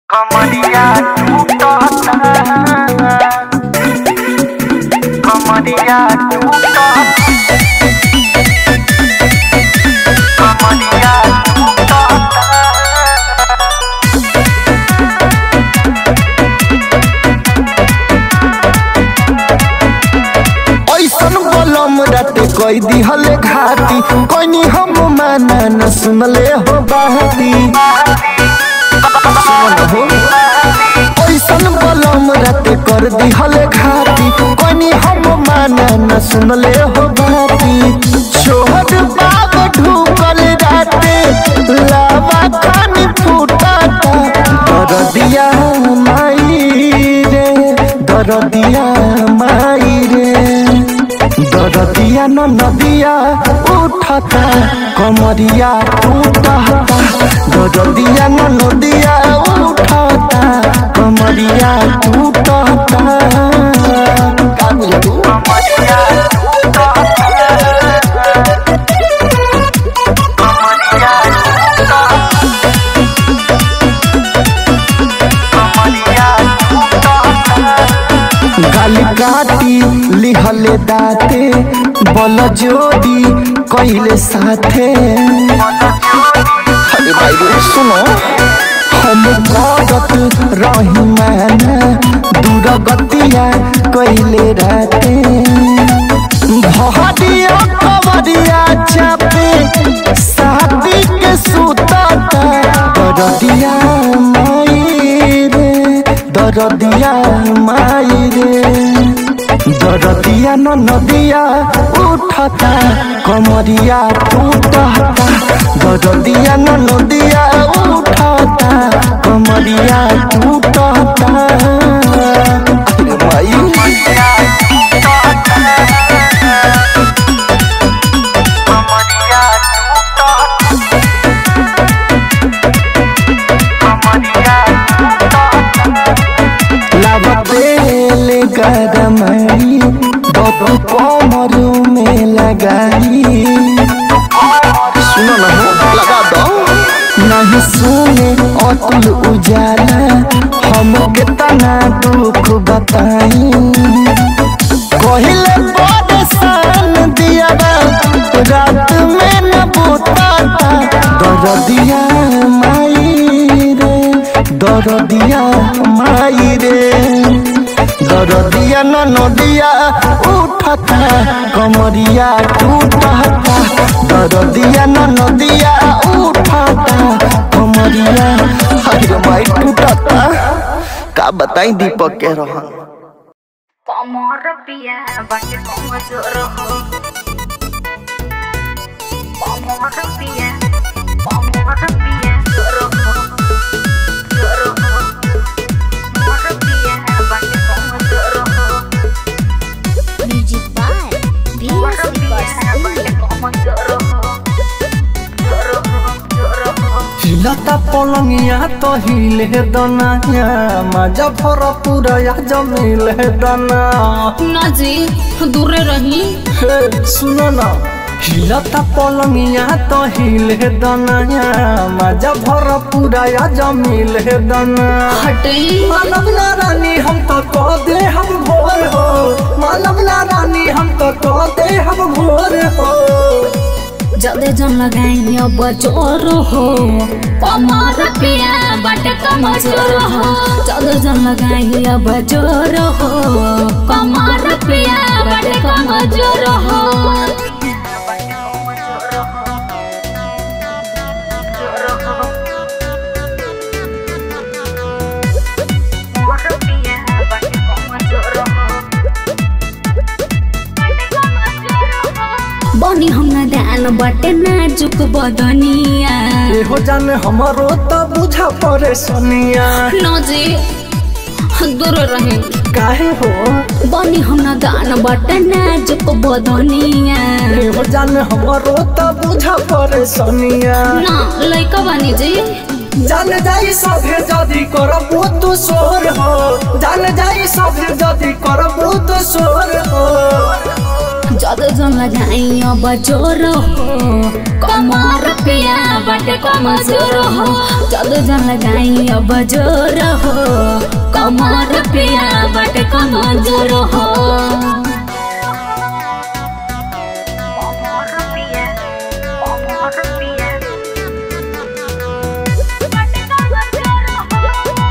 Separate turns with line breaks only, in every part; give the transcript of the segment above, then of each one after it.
कमरिया टूटता कमरिया टूटता कमरिया टूटता
ऐसन बलम राते कोई दिहले घाटी कोई हम माना न सुनले हो बाती सुन हो ऐसन बलम राते कर दिहले घाटी कोई हम माना न सुनले हो बाती छोट बाब ढूकल राते लावा खानी फूटाता दरदिया माई रे दरदिया माई रे दरदिया न नदिया उठता कमरिया टूटता दरदिया न नदिया उठता कमरिया टूटता का बुझलू
कमरिया टूटता कमरिया टूटता कमरिया टूटता
गाल काटी लिहले दाते बल जोड़ी कइले साथे अरे भाई रे सुनो हम करत रही मैंने दूर गतिया कइले रहते भहरिया कवरिया चापे शादी के सुतता दरदिया माई रे दरदिया माई रे दरदिया न नदिया उठता कमरिया टूटता दरदिया न नदिया उठता कमरिया टूटता अरे माई
कमरिया टूटता कमरिया टूटता
लबेल गरमई बतू कमर में लगाई सुनो ना हो लगा दो नहीं सुने अतुल उजाला हम कितना दुख बताई कहले परेशान दिया रात में न बुताता दरदिया माई रे दरदिया माई रे दरदिया न नदिया उठता कमरिया टूटता दरदिया न नदिया उठता कमरिया हर माई टूटता का बताई दीपक के रहन
कमर पिया बाटे कमजोर हो कमर पिया कमर पिया जोर हो जोर हो कमर पिया बाटे कमजोर हो
म्यूजिक बाय
कमर पिया बाटे कमजोर हो जोर हो जोर हो
हिलता पलंगिया तो हिले दनाया मजा भर पूरा जमील है दना
ना जी दूरे रही
हे सुनो ना हिलता पलंगिया तो हिले दनाया मजा भर पूरा जमील है दना
हटे
मानव ना रानी हम तो कह दे हम भोर हो मानव ना रानी हम तो कह दे हम भोर हो
जल्दी जन लगाई अब जोर हो कमर पिया बाटे कमजोर हो जल्दी जन लगाई अब जोर हो कमर पिया बाटे कमजोर हो बनी हम न ध्यान बाटे नाजुक बदनिया
एहो जाने हमारो तो बुझा परेशानिया
न जी दूर रहे
काहे हो
बनी हम न दान बाटे नाजुक बदनिया
एहो जाने हमारो तो बुझा परेशानिया
ना लइका बानी जी
जान जाई सभे जदी करबो तू सोर हो जान जाई सभे जदी करबो तू सोर हो
ज्यादा जन लगाई अब जोर हो कमर पिया बाटे कमजोर हो ज्यादा जन लगाई अब जोर हो कमर पिया बाटे कमजोर हो
Amor piya, amor piya. Bate kamajoro ho.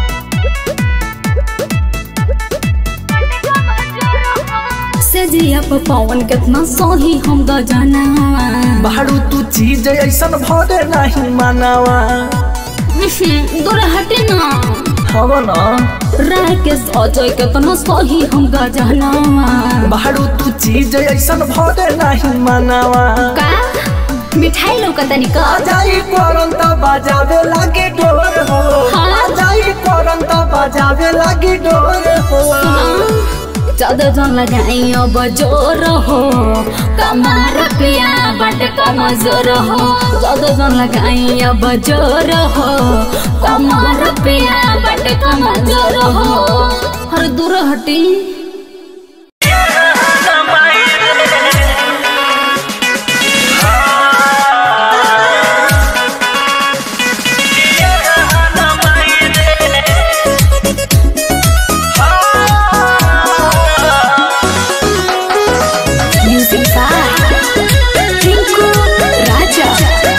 Bate kamajoro ho.
से जिया पे पवन कितना सही हम गजना
बारू तू चीज ऐसन भरे नहीं मानावा
दूर हटे ना
हव न
राय के सजय कितना सही हम गजना
बारू तू चीज ऐसन भरे नहीं मानावा
का मिठाई लौकता
आ
निका
जाई करन त बजावे लागे डोर हो
हाँ।
आ जाई करन त बजावे लागे डोर हो
ज्यादा जन लगाई अब जोर हो कमार पिया बट कमजोर हो ज्यादा जन लगाई अब जोर हो कमार पिया बट कमजोर हो हर दूर हटी म्यूजिक बाय टिंकू राजा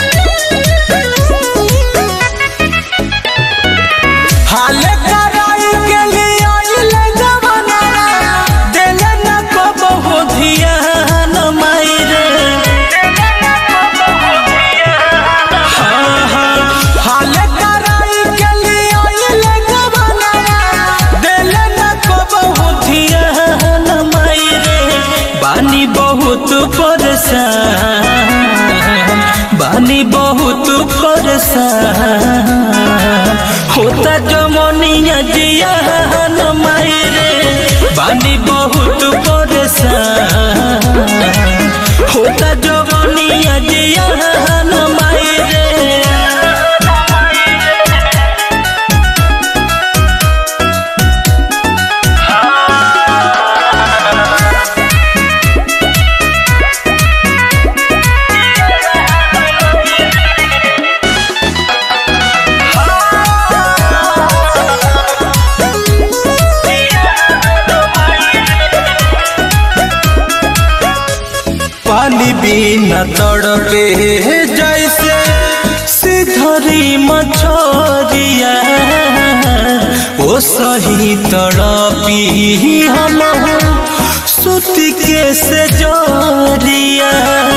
हाल कराई के लिए आइले जमाना देले न को बहु धियान मायरे हाँ, हाँ, हाल कराई के लिए आइले जमाना देले न को बहु धियान मायरे बानी बहुत परेशान बानी बहुत परेशान होता जमनिया जिया न मायरे बानी बहुत परेशान होता जमनिया जिया न मायरे पानी बिना तड़पे जैसे सिधरी मछरिया ओ सही तड़पी हम सुत के से जोरिया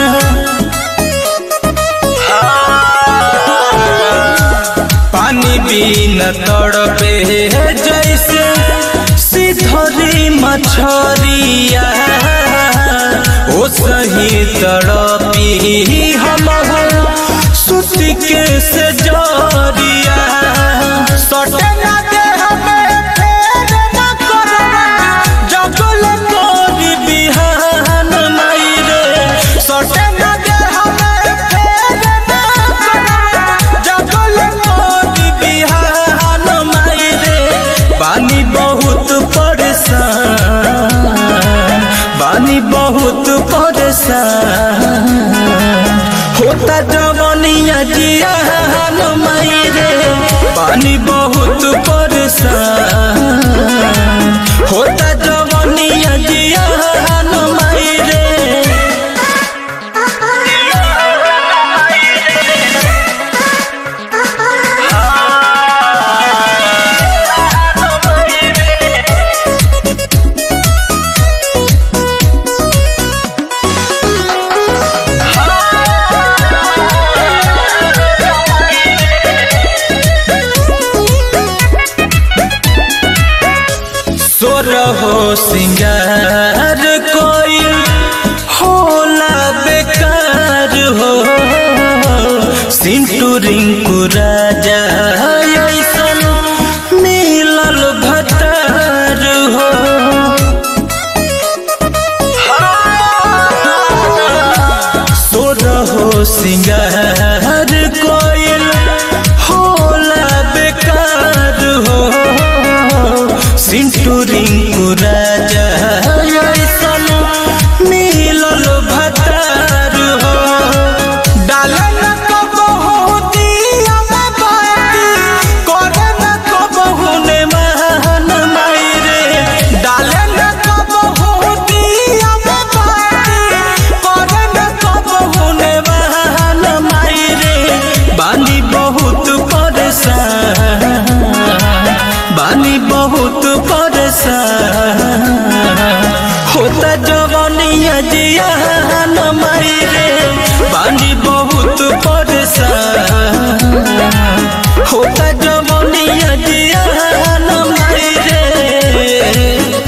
पानी बिना तड़पे जैसे सिधरी मछरिया ओ सही तड़पी हम सुत के से जोरिया सटे ना दे हमें फेर ना करवा जगल कोरी बिहान मायरे सटे ना दे हमें फेर ना करवा जगल कोरी बिहान मायरे बानी बहुत परेशान बानी बहुत परेशान होता जवनिया जियान मायरे बानी बहुत परेशान होता जवनिया जियान मायरे सोर हो सिंगार कोई होला बेकार हो सिंटू रिंकू राजा ऐसन मिलल भतार हो सोर हो सिंगार कोयल होला बेकार हो सिंटू रिंकू राजा ऐसन मिलल
बहुत परेशान होता जवानिया जिया न माई रे बानी बहुत परेशान होता जवानिया जिया न माई रे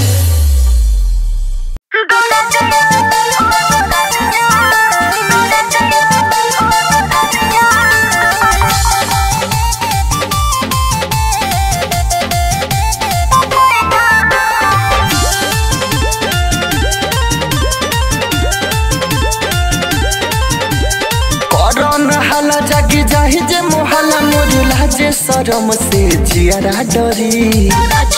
करन हाला जागी जाहि जे मोहला मोरुला जे शरम से जियारा डरी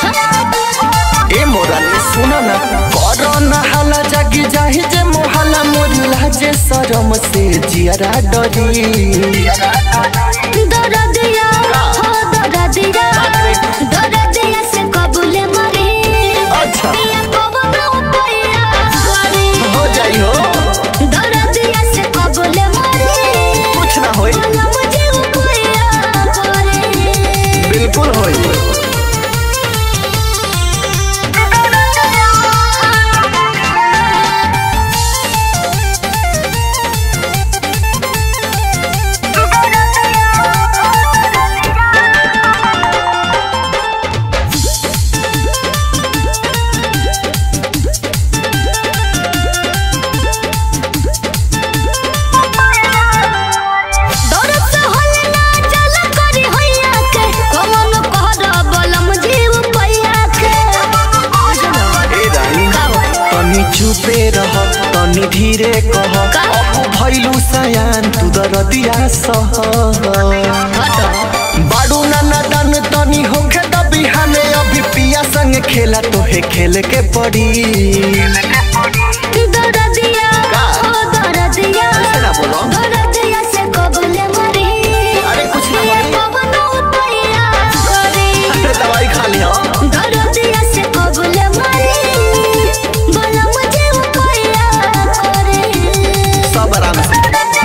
ए मोरानी सुन न करन हाला जागी जाहि जे मोहला मोरुला जे शरम से जियारा डरी
दरदिया हो दरदिया दरदिया से कबूले मरे
अच्छा।
पिया कबनो पैया करे
हो जाई हो
दरदिया से कबूले मरे
कुछ ना होई
ना मुझे वो पैया करे
बिल्कुल होई
दरद से होले ना चल करी होइया के कमन कहर बलम जीव पैया के
ए रानी तनी चुपे रह तनी धीरे कह
का?
अब भइलु सयान तू दरदिया सह बाडू नाना दान तनी होखे त बिहाने अभी पिया संग खेला तोहे खेल के पड़ी
दरदिया
का?
हो दरदिया
ऐसे ना बोलो।
दरदिया से कबूले मरे
अरे कुछ ना
पिया
होई।
कबनो पैया करे
अरे दवाई खा लिया
दरदिया से कबूले मरे बलम जीव पैया करे
सब आराम से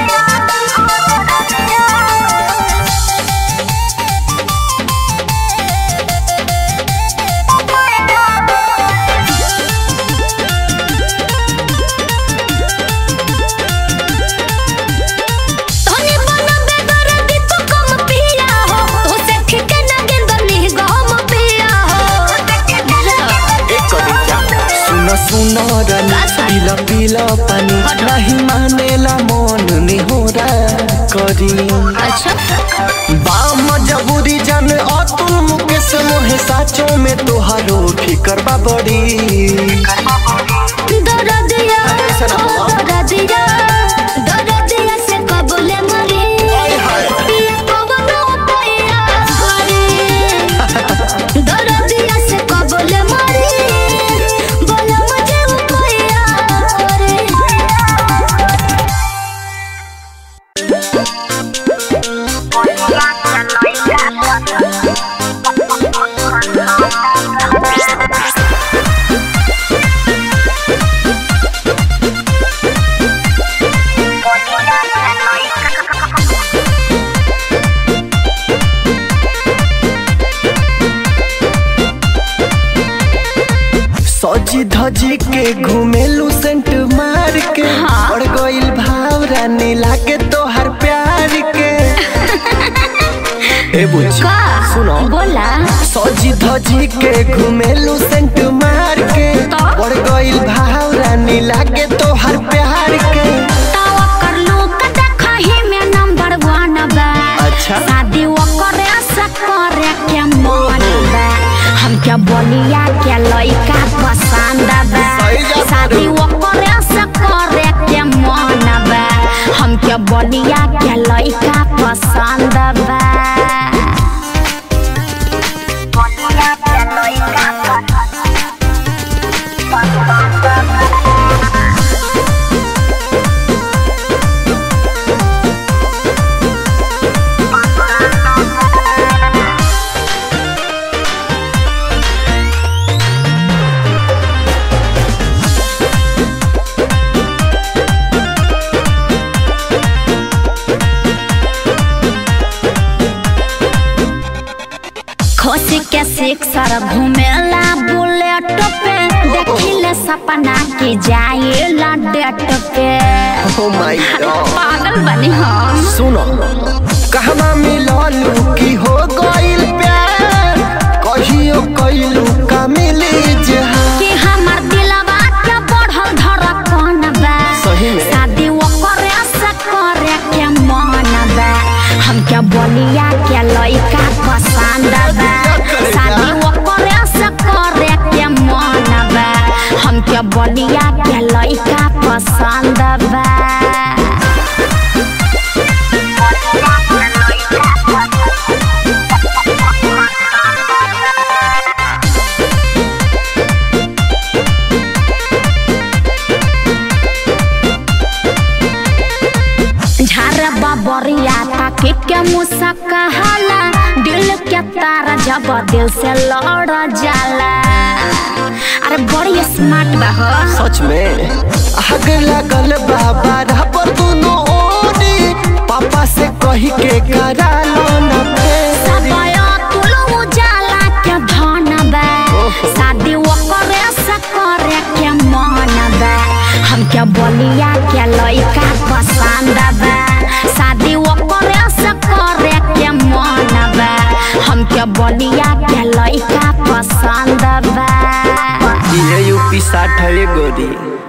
तोनी बनबे दरदी तू कम पिया हो तू से ठिके ना गेंदनी गम पिया हो
एक कविता सुन सुन रानी पीला पीला पानी नहीं मानेला मन निहोरा करी
अच्छा
बाम जबूरी जान अतुल मुकेश मोहे साचो में तोहारो फिकर बा बड़ी
दरदिया
ऐसे ना बोलो।
हो दरदिया दरदिया से कबूले मरे पिया कबनो पैया करे दरदिया से कबूले मरे बलम जीव पैया करे
सजी धजी के घुमेलू सेंट मार के और गइल भाव रानी लागे तोहर प्यार के ए बुझ सुनो
बोला
सजी धजी के घुमेलू सेंट मार के और गइल भाव रानी लागे तोहर प्यार के
तावा कर लो त देखही में नंबर वन बा
अच्छा।
शादी ओकरे से करे के मन बा हम क्या बोलिया के लइका पसंद बा
सही जा
शादी ओकरे से करे के मन बा हम क्या बोलिया के लइका पसंद बा के सिक्सर घूमेला बुलेट पे देखिले सपना की जाएला debt Pay
oh my God
पागल बनी हम
सुनो कहवा मिललू की हो गइल प्यार कहियो कइलू का मिली जहां
कि हमर दिलवा के बढ़ल धड़कन बा
सही में?
शादी ओकरे से करे के मन बा हमके बलिया के लइका पसंद बा शादी ओकरे से करे के मन बा हमके बलिया के लइका पसंद बा झारे बबरिया ताके के मुसा कहाला दिल के तार जब दिल से लड़ जाला अरे बड़ी स्मार्ट बा हो
सच में आग लगल बाबा रबर दुनो ओरी पापा से कही के करा लो ना फेरी।
सबया तुलो उजाला के धन बा शादी ओकरे से करे के मन बा हमके बलिया के लइका पसंद बा शादी ओकरे से करे के मन बा हमके बलिया के लइका पसंद बा
ये यूपी साठ है गोरी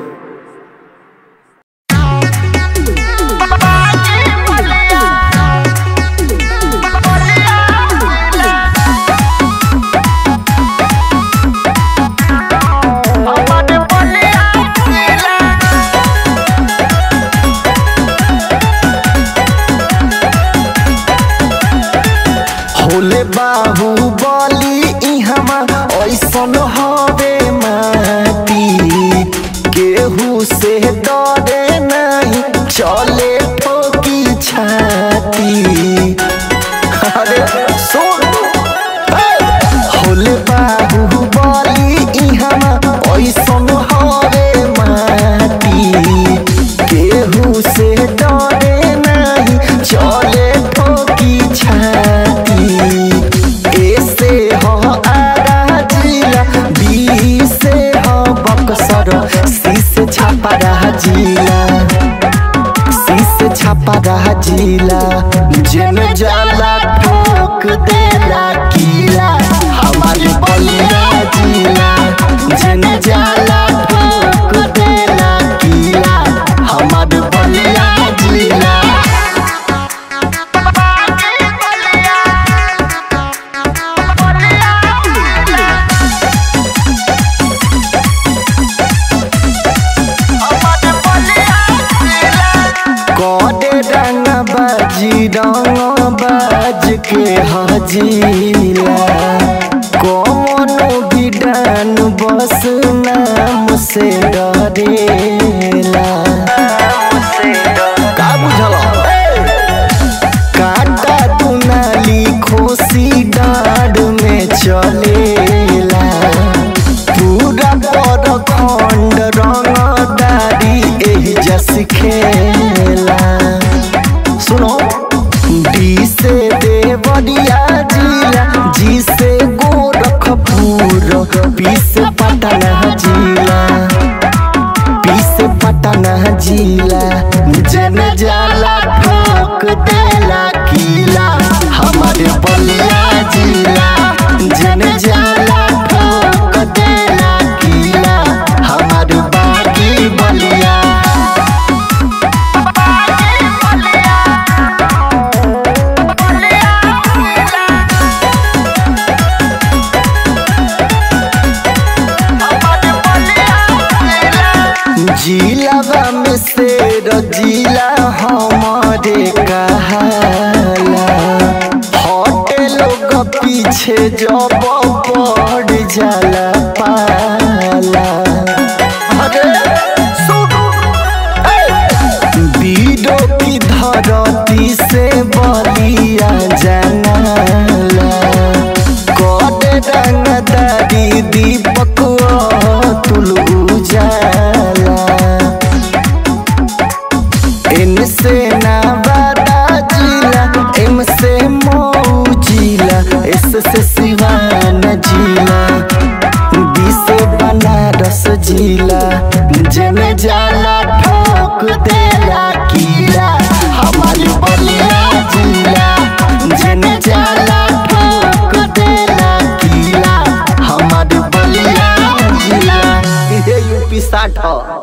होले बाहु बली इहमा ऐसन हवे माटी केहू से डरे नहीं चले ठोकी छाती अरे सुन होले बाहु बली इहमा ऐसन हवे माटी केहू से डरे नहीं चले ठोकी छाती ऐसे हो आरा जिला बी से हो बक्सर सी से छापा रहा जिला शीश छापा रहा जिला जन जाला ठोक देला किला हमारे बलिया जिला जन जाला ठोक देला किला हमारे बलिया जिला कोडे रंग बाजी रंग बाज के हजीला कोनो भी डान बस नाम से डरेला का बुझल काटा दुनाली खोसी डाड में चलेला पूरा पर खंड रंगदारी एही जस खेला सुनो डी से देवरिया जिला जी से गोरखपुर पी से पटना जिला पी से पटना जिला जन जाला ठोक देला किला हमारे बलिया जिला जन जाला ठोक देला किला हमारे बागी बलिया जिलावा में से जिला हमारे कहाला हटे लोग पीछे जब पड़ जाला पाला अरे सुन बीडो की धरती से बलिया जनाला कोड रंगदारी दीपक तुल उजाला इनसे नवादा जिला एम से मऊ जिला एस से सिवान साठ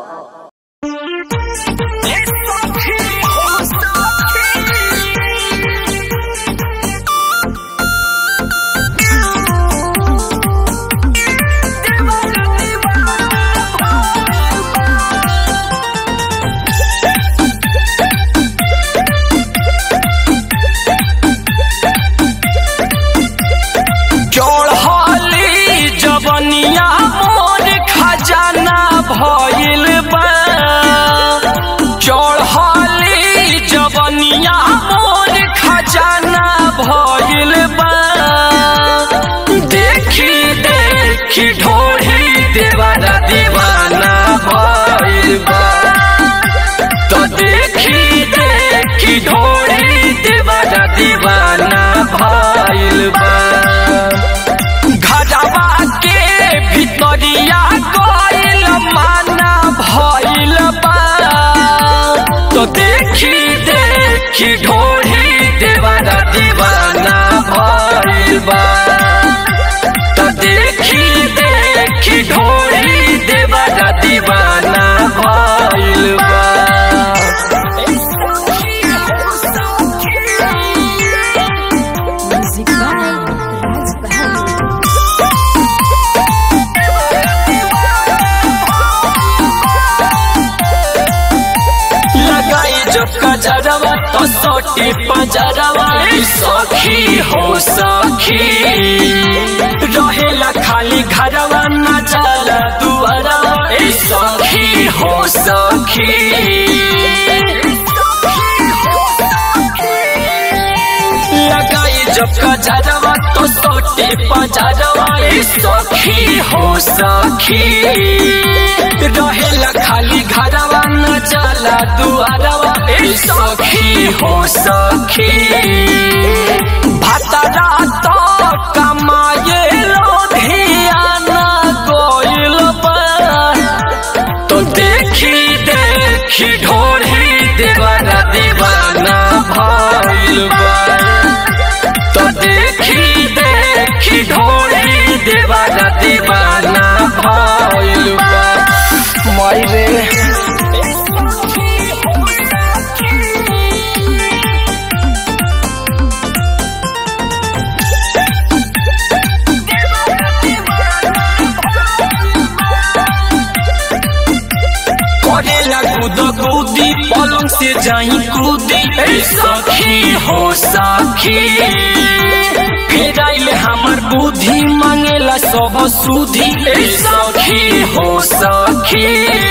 चढ़ली जवनिया मोर खजाना भइल बा चढ़ली जवनिया मोर खजाना भइल बा देखी देखी ढोढ़ी देवाना दीवाना भइल बा तो देखी देखी ढोढ़ी देवाना दीवाना भइल बा घरवा के भितरिया गइल माना भइल बा तो देखी देखी ढोढ़ी देवाना दीवाना भइल बा तो देखी देखी ढोढ़ी देवाना दीवाना भइल बा
म्यूजिक बाय राज बहादुर
लगाई जो कजरवा तो सोटी पजरवा ई सखी हो सखी रहेला खाली घरवा न जाला दुआरवा ई सखी हो सखी लगाई जो कजरवा तो सोटी पजरवा ई सखी हो सखी रहेला खाली घरवा न चला दुआरवा ए सखी हो सखी भतरा तो कमाए लोधियाना गोइल बा तो देखी देखी ढोढ़ी देवाना दीवाना भइल बा तो देखी देखी ढोढ़ी देवाना दीवाना भइल बा माई रे करेला कूद कूदी पलंग से जाई कूदी ए सखी हो सखी फिर आइले हमर बुद्धि मांगेला सब सुधी ए सखी हो सखी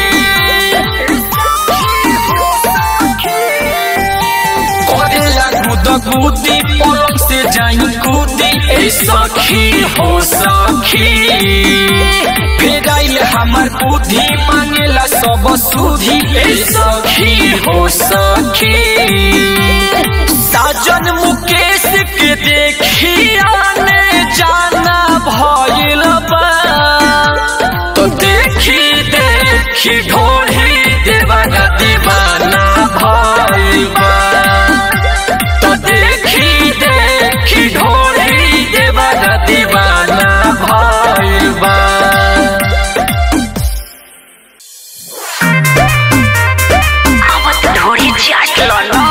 करेला कूद कूदी पलंग से जाई कूदी ए सखी हो सखी फिर आइले हमर बुद्धि मांगेला सब सुधी ए सखी हो सखी साजन मुकेश के देखी आने जाना भइल बा तो देखी देखी ढोढ़ी देवाना दीवाना भइल बा तो देखी देखी ढोढ़ी देवाना दीवाना भइल बा
आवत ढोड़ी चाट लो ना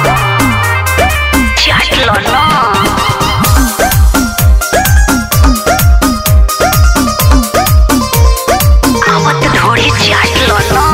चाट लो ना आवत ढोड़ी चाट लो ना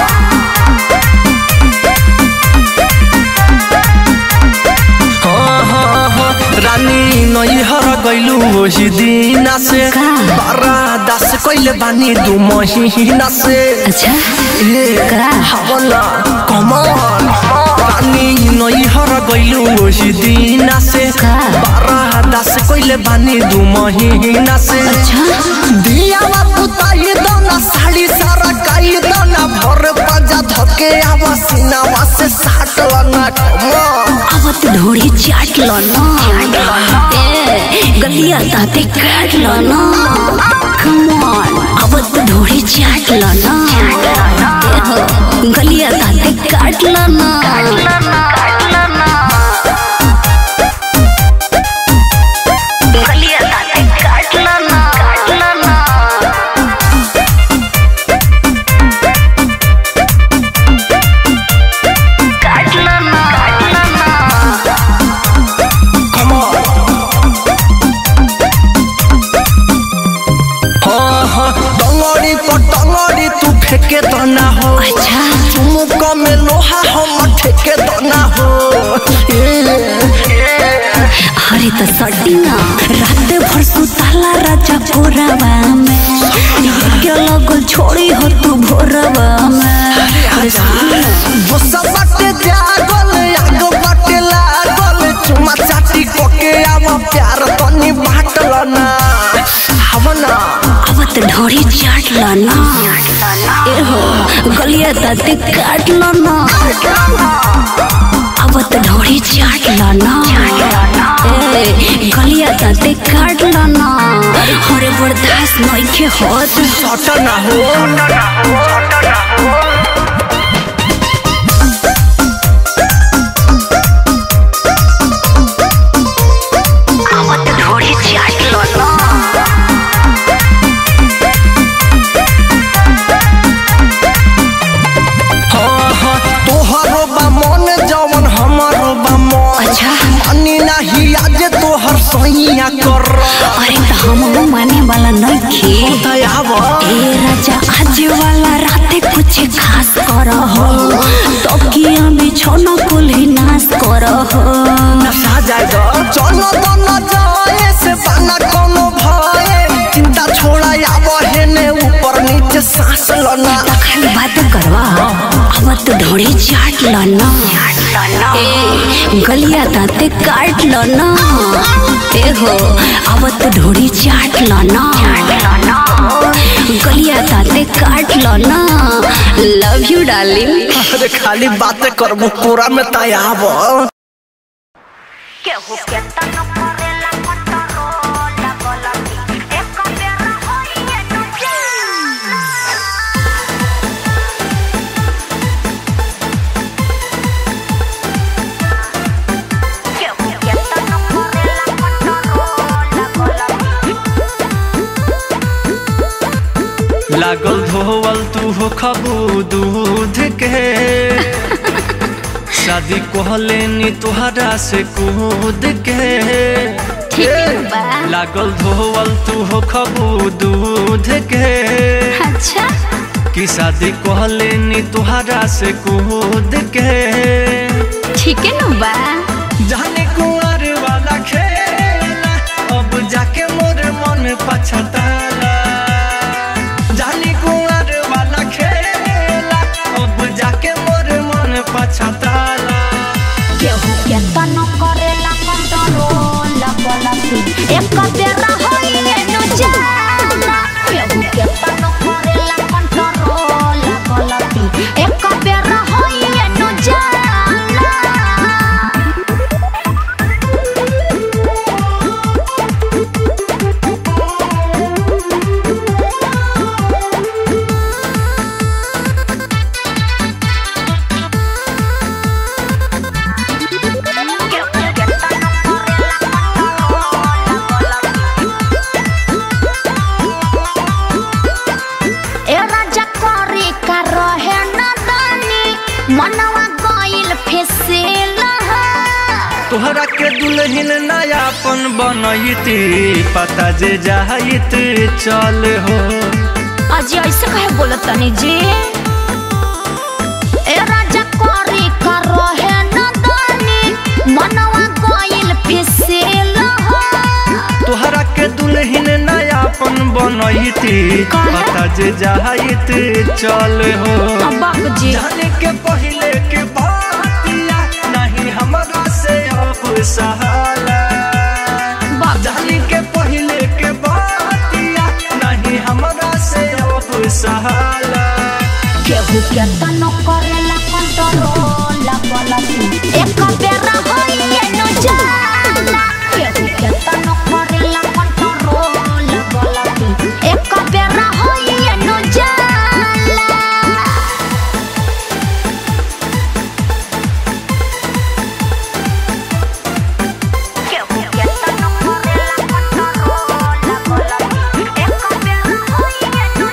हाँ, हाँ, हाँ, रानी नैहर गैलू ओही दिना से बारा दास कैले बानी दू महीना से
अच्छा
ए हवला कमल रानी नैहर गैलू ओही दिना से बारा दास कैले बानी दू महीना से दियावा पुताई दोना साड़ी सारा काई दोना भर पाजा धके आवा सीनावा से साट लना कमल
आवत ढोड़ी चाट लो ना ए गलिया ताते काट लो ना कम ऑन आवत ढोड़ी चाट लो ना ए हो गलिया ताते काट लो ना
गलिया ताते काट लो ना काट लो ना
टंगड़ी पटंगड़ी तू फेंके तो ना हो
अच्छा
चुमुक में लोहा हम ठेके तो ना हो
अरे तो सटी ना रात भर सुताला राजा भोरवा में के लगल छोड़ी हो तू भोरवा में अरे सुन ना।
जो सब बाटे जागल आग बाटे लागल चुमा चाटी कोके आव प्यार तनी बाटल ना हव ना
अब तो ढोरी चाट ला ना ए हो गलिया दाते काट ला ना अब तो ढोरी चाट ला ना ए गलिया दाते काट ला ना अरे बर्दाश्त नहीं के होत
सट ना हो
अब तो ढोरी चाट ला ना
हाँ हाँ तोहरो बा मन जवन हमारो बा मन
अच्छा
मानी नाही आज तोहर सैया कर
अरे तो हम माने वाला नहीं खे
दयाव
ए राजा आज वाला राते कुछ खास कर हो तकिया बिछौना कुल्ही नाश कर हो
नशा जाए चलो तो न जाए से बना कोनो भय चिंता छोड़ा आव हेने ऊपर नीचे सांस लना
त खाली बात करवा अब तो ढोड़ी चाट लो ना ए गलिया दाते काट लो ना ए हो अब तो ढोड़ी चाट लो ना गलिया दाते काट लो ना लव यू डार्लिंग
अरे खाली बातें करबो पूरा में तयाव
केहू के तन करेला कंट्रोल गलती एक बेर होइए न जाना केहू के तन करेला कंट्रोल गलती
लागल धोवल तू हो खबू दूध के शादी कहले नी तुहरा से कूद के लागल धोवल तू हो खबू दूध के
अच्छा
कि शादी कहले नी तुहरा से कूद के
ठीक है ना बा
जाने कुंवर वाला खेला अब जाके मोर मन पछताला जाने कुंवर वाला खेला अब जाके मोर मन पछताला
केहू के तन करेला कंट्रोल गलती एक बेर होइए न जाना केहू के तन करेला कंट्रोल गलती एक बेर होइए न जाना ए राजा करी का रहे न दानी मनवा गइल फेसेल
तोहरा के दुल्हन नयापन बनैती पता जे जाइत चल हो
अजी ऐसे कहे बोलत तनी जी ए राजा करी का रहे न दानी मनवा गइल फेसेल
तोहरा के दुल्हन नयापन बनैती
काहे?
पता जे जाइत चल हो
अब्बा जी
जाने के पहले के बातिया नहीं हमरा से अब सहाला
बाप
जाने के पहले के बातिया नहीं हमरा से अब सहाला
केहू के तन करेला कंट्रोल गलती एक बेर होइए न जाना केहू के तन करेला कंट्रोल गलती एक बेर होइए न जाना केहू के तन करेला कंट्रोल गलती एक बेर होइए न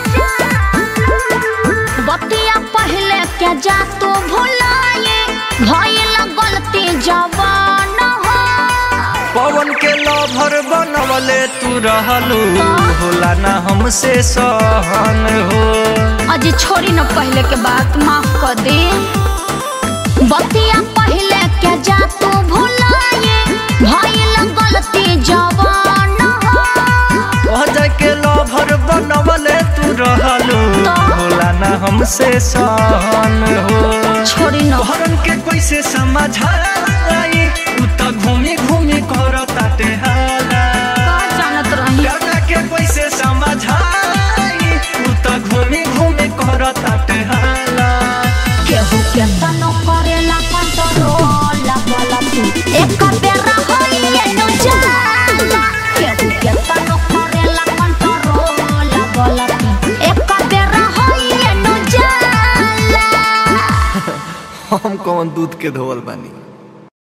जाना बतिया पहले के जा तू भुलाए भइल गलती जवान हो
पवन के लभर बनवले तू रहलू होला ना हम हमसे सहन हो
अजी छोड़ी न पहले के बात माफ कर दे बतिया पहले के जा तू भुलाए भइल गलती जवान हो
कह जाके लभर बनवले तू रहलू होला ना हमसे सहन हो
छोड़ी न
तोहरन के कैसे समझाई तू त घूमी घूमी करताटे हाला
का जानत रही
गाना के कैसे समझाई तू त घूमी घूमी करताटे हाला
केहू के तनो करेला कंट्रोल वाला तू एक बेरा होइए नु जाला केहू के तनो करेला कंट्रोल वाला तू एक बेरा होइए नु जाला
हम कौन दूध के धोवल बानी